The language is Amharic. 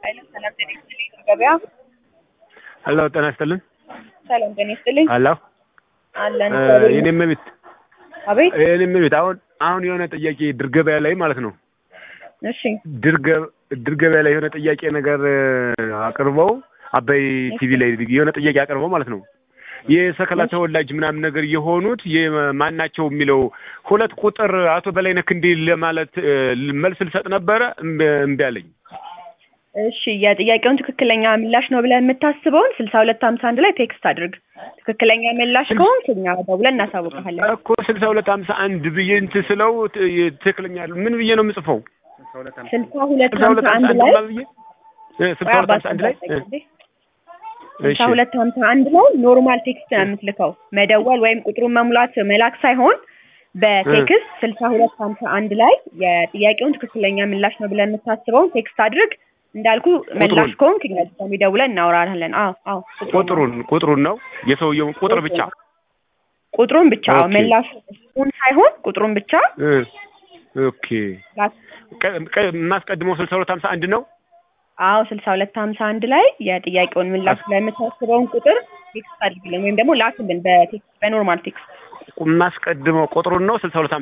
ሰላም ጤና ይስጥልኝ። ገበያ ሄሎ ጤና ይስጥልን። ሰላም ጤና ይስጥልኝ። ሄሎ አለን የኔም ቤት አቤት። የኔም ቤት አሁን አሁን የሆነ ጥያቄ ድር ገበያ ላይ ማለት ነው እሺ ድር ገ- ድር ገበያ ላይ የሆነ ጥያቄ ነገር አቅርበው አባይ ቲቪ ላይ የሆነ ጥያቄ አቅርበው ማለት ነው የሰከላ ተወላጅ ምናምን ነገር የሆኑት የማናቸው የሚለው ሁለት ቁጥር አቶ በላይነህ ክንዴ ለማለት እ, መልስ ልሰጥ ነበረ እምቢ እምቢ አለኝ። እሺ የጥያቄውን ትክክለኛ ምላሽ ነው ብለን የምታስበውን ስልሳ ሁለት ሀምሳ አንድ ላይ ቴክስት አድርግ። ትክክለኛ ምላሽ ከሆንክ እኛ ደውለን እናሳውቅሃለን። እኮ ስልሳ ሁለት ሀምሳ አንድ ብዬ እንትን ስለው ት- ትክክለኛ ምን ብዬ ነው የምጽፈው? ስልሳ ሁለት ስልሳ ሁለት ሀምሳ አንድ ላይ ምናምን ብዬ እ፣ ስልሳ ሁለት ሀምሳ አንድ ላይ እ፣ ስልሳ እሺ ሁለት ሀምሳ አንድ ላይ ኖርማል ቴክስት ነው የምትልከው። መደወል ወይም ቁጥሩን መሙላት መላክ ሳይሆን በቴክስት ስልሳ ሁለት ሀምሳ አንድ ላይ የጥያቄውን ትክክለኛ ምላሽ ነው ብለን የምታስበውን ቴክስት አድርግ። እንዳልኩ ምላሽ ከሆንክ እኛ ድጋሚ ደውለን እናወራለን። አዎ አዎ ቁጥሩን ቁጥሩን ነው የሰውየውን ቁጥር ብቻ ቁጥሩን ብቻ አዎ፣ ኦኬ። ምላሽ ቁን ሳይሆን ቁጥሩን ብቻ እ፣ ኦኬ ላክ። ቀ- ቀ- የማስቀድመው ስልሳ ሁለት ሀምሳ አንድ ነው። አዎ ስልሳ ሁለት ሀምሳ አንድ ላይ የጥያቄውን ምላሽ ላይ የምታስበውን ቁጥር ቴክስት አድርግልን ወይም ደግሞ ላክልን በቴክስት በኖርማል ቴክስት የማስቀድመው ቁጥሩን ነው ስልሳ ሁለት